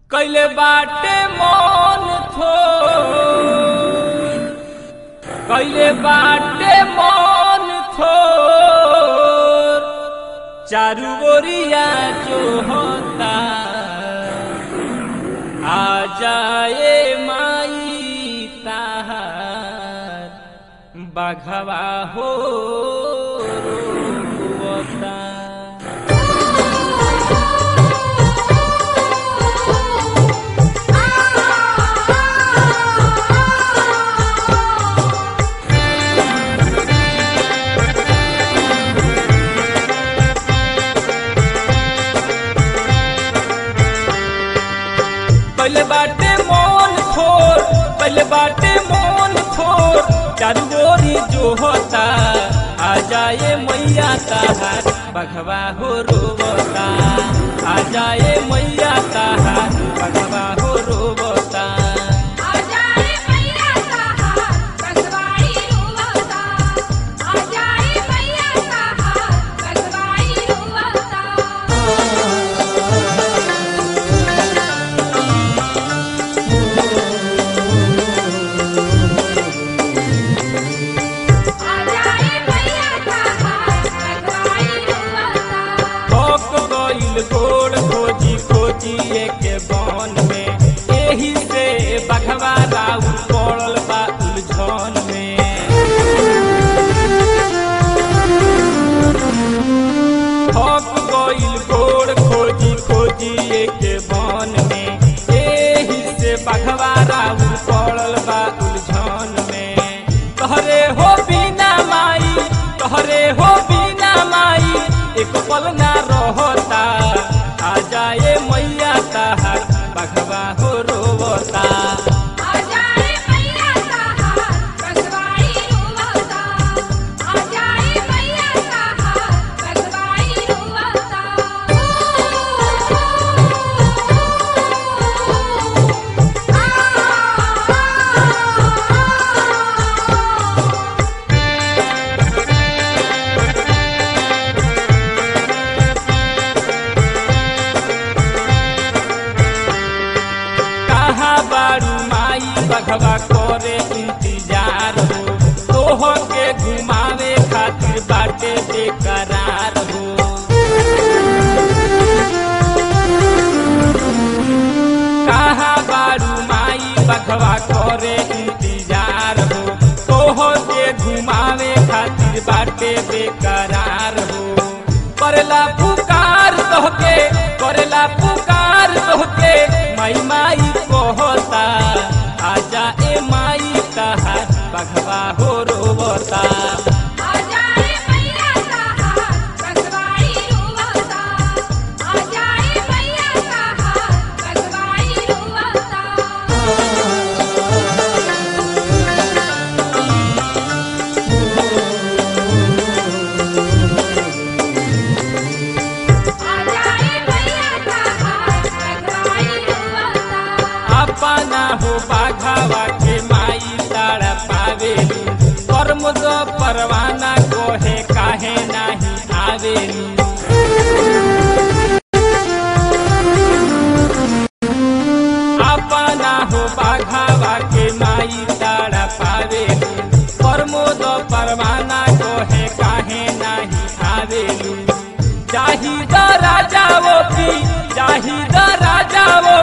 कैले बाटे मन थो कैले बाटे मन थो चारू ओरिया जो होता आ जाए माई ताहार बाघवा हो रोता पहले बाटे मोन खोर पहले बाटे मोन खोर चारू ओरी जो होता आ जाए मैया ताहार बघवा हो रोबता आ जाए मैया ताहार बघवा हो रोबता आजाए मैया ताहार बगवाई रोवता आजाए मैया ताहार बगवाई रोवता आजाए मैया ताहार बगवाई रोवता थक गइल गोड़ खोजी खोजी एक बन में एही से बघवा राउ पड़ल बा उलझन में थक गइल गोड़ खोजी खोजी एक बन में एही से बघवा राउ पड़ल बा उलझन में तहरे हो बिना माई तहरे हो बिना माई एक पल ना रहता आ जाए मैया ताहार बघवा हो रोवता आजाए मैया ताहार बगवाई रोवता आजाए मैया ताहार बगवाई रोवता कहाँ बारू माई बघवा करे इंतजार हो तोह के घुमावे खातिर बाटे बेकरार हो कहाँ बारू माई बघवा करे इंतजार हो तोह के घुमावे खातिर बाटे बेकरार हो करेला पुकार तोहके करेला पुकार तोहके माई माई कहता आजा ए माई ताहार बघवा हो रोबता आजाए मैया ताहार बगवाई रोवता आजाए मैया ताहार बगवाई रोवता आजाए मैया ताहार बगवाई रोवता अपना हो बाघावा के माई तारा पावेलू कर्म दो परवाना कोहे काहे नाही आवेलू अपना हो बाघावा के माई तारा पावेलू कर्मो दो परवाना कोहे काहे नाही आवेलू जाही द राजाओ की जाही द राजाओ